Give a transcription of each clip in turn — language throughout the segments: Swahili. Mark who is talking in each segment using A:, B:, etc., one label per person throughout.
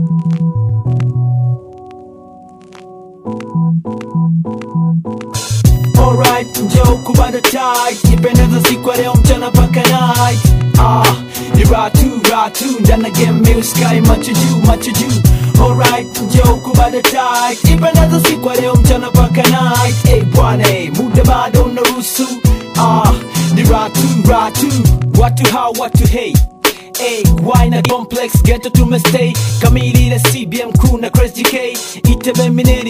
A: Alright, njoo kubada tight Ipendeza siku ya leo mchana paka night Ah, ni ratu, ratu Ndana game me sky macho juu, macho juu Alright, njoo kubada tight Ipendeza siku ya leo mchana paka night Hey bwana, hey, muda bado unaruhusu Ah, ni ratu, ratu Watu hao, watu hey Hey, why na complex ghetto tumestay kamili ile CBM crew na Chris GK itebe mineri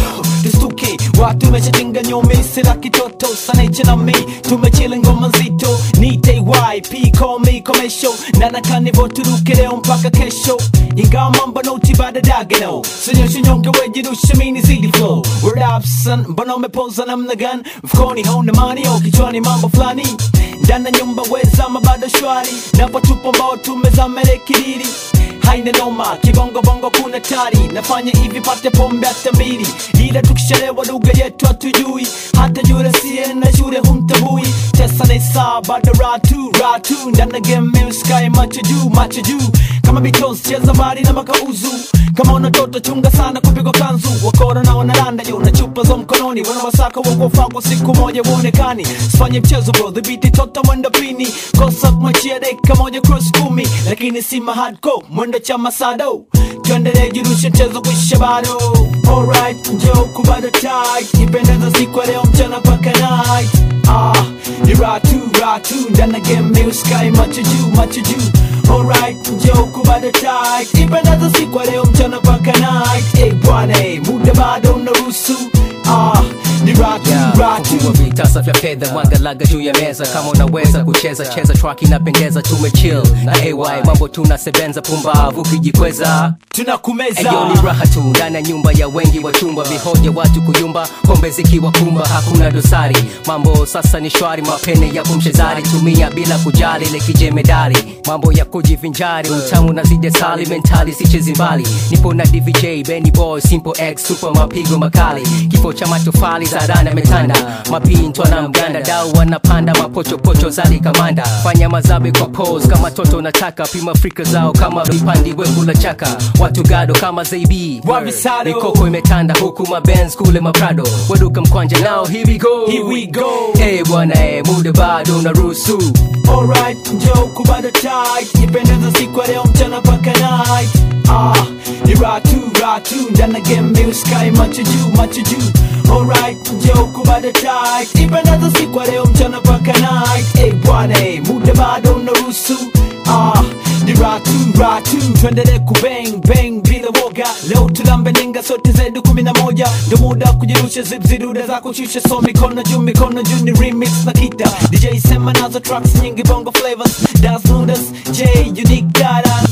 A: tustuke watu meshatinga nyome sila kitoto sanaiche na mi tumechile ngoma nzito nite YP call me komesho na nakanivo turuke leo mpaka kesho ingawa mambo noti bada dagano sinyoshe nyonge wejirushe mini zidi flow word up son mbona umepoza namna gani mfukoni hauna mani au kichwani mambo fulani ndana nyumba wezama bado shwari napotupo mbao tumezamele kiriri haina noma kibongobongo kuna tari nafanya hivi pate pombe hata mbili ila tukishalewa lugha yetu hatujui hata yule siye na shule humtabui tesa na isaa bado ratu ratu ndana game sky macho juu macho juu kama Beatles cheza mbali na makauzu kama unatoto chunga sana kupigwa kanzu wakora na wanaranda juu na chupa za mkononi wanawasaka wakofaa kwa siku moja uonekani sifanye mchezo bro dhibiti tota mwendo pini kosa kumachia dakika moja cross kumi lakini si mahadco mwendo cha masado tuendelee jirushe mchezo kuisha bado alright njoo kubado tight ipendeza siku ya leo mchana paka night ah ni ratu ratu ndana game me sky macho juu macho juu alright njoo kubado tight ipendeza siku ya leo mchana paka night hey bwana hey, muda bado unaruhusu ah ni ratu ratu
B: Fungua vitasa vya fedha mwangalaga juu ya meza kama unaweza kucheza cheza track inapendeza tumechill na ay mambo tunasebenza pumbavu kijikweza
A: tunakumeza
B: Eyo ni raha tu ndani ya nyumba ya wengi wa chumba vihoja watu kuyumba pombe zikiwa kumba hakuna dosari mambo sasa ni shwari mapene ya kumshezari tumia bila kujali ile kijemedari mambo ya kujivinjari utamu na zide sali mentali sichezi mbali nipo na dvj benny boy simple x super mapigo makali kifo cha matofali za rana metanda mapintwa na mganda dau wanapanda mapochopocho zali kamanda fanya mazabe kwa pose kama toto nataka pima frika zao kama vipandi wekula chaka watu gado kama zaibi
A: Wavisado.
B: mikoko imetanda huku mabenz kule maprado waduka mkwanja nao here we go
A: Here we go.
B: Eh bwana eh muda bado unaruhusu
A: Alright, njoo kubada tight Ipendeza siku ya leo mchana paka night Ah, ni ratu, ratu Ndana game me sky macho juu, macho juu Alright, njoo kubada tight Ipendeza siku ya leo mchana paka night Hey bwana, hey, muda bado unaruhusu Ah, ni ratu, ratu Tuendelee kubang, bang bila woga Leo tulambe ninga sote zetu kumi na moja Ndo muda wa kujirusha zipziduda za kushusha So mikono juu, mikono juu ni remix na kita DJ sema nazo tracks nyingi bongo flavors Das Nudas, J, Unique Guidance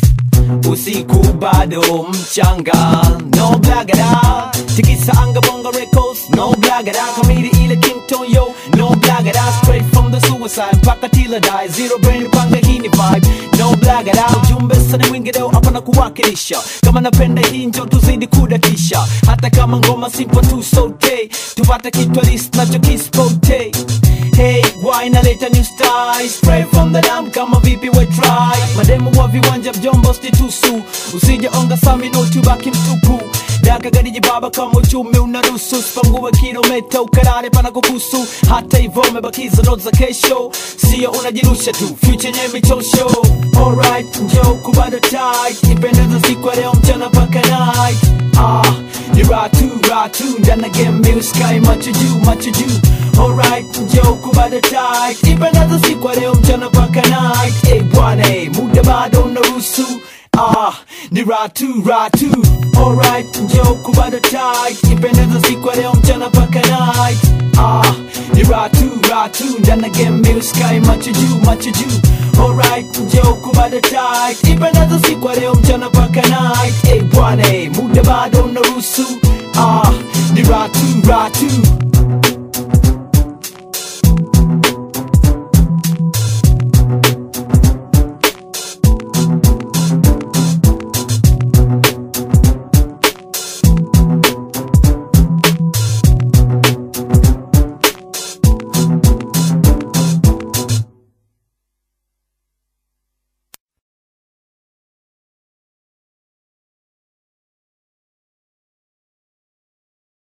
A: usiku bado mchanga no blagada tikisa anga bongo records no blagada kamili ile kington yo no blagada straight from the suicide mpaka tila die zero brain panga hii ni vibe no blagada ujumbe sana mwingi leo hapa na kuwakilisha kama napenda hii njo tuzidi kudatisha hata kama ngoma simpo tu sote tupate kitwalis nacho kispote Hey, why naleta new style Spray from the dam kama vipi we try Mademu wa viwanja mjombo stitusu Usije onga sami no tubaki mtupu Daka gadiji baba kama uchumi unaruhusu Sipangue kilomita ukarare pana kukusu Hata hivyo umebakiza notes za kesho Sio unajirusha tu, future nye michosho Alright, njoo kubada tight Ipendeza siku ya leo mchana paka night Ah, ni ratu, ratu Ndana game me sky macho juu, macho juu Alright, njoo kubada tight Ipendeza siku ya leo mchana paka night Hey bwana, hey, muda bado unaruhusu Ah, ni ratu, ratu Alright, njoo kubada tight Ipendeza siku ya leo mchana paka night Ah, ni ratu, ratu Ndana game me sky macho juu, macho juu Alright, njoo kubada tight Ipendeza siku ya leo mchana paka night Hey bwana, hey, muda bado unaruhusu Ah, ni ratu, ratu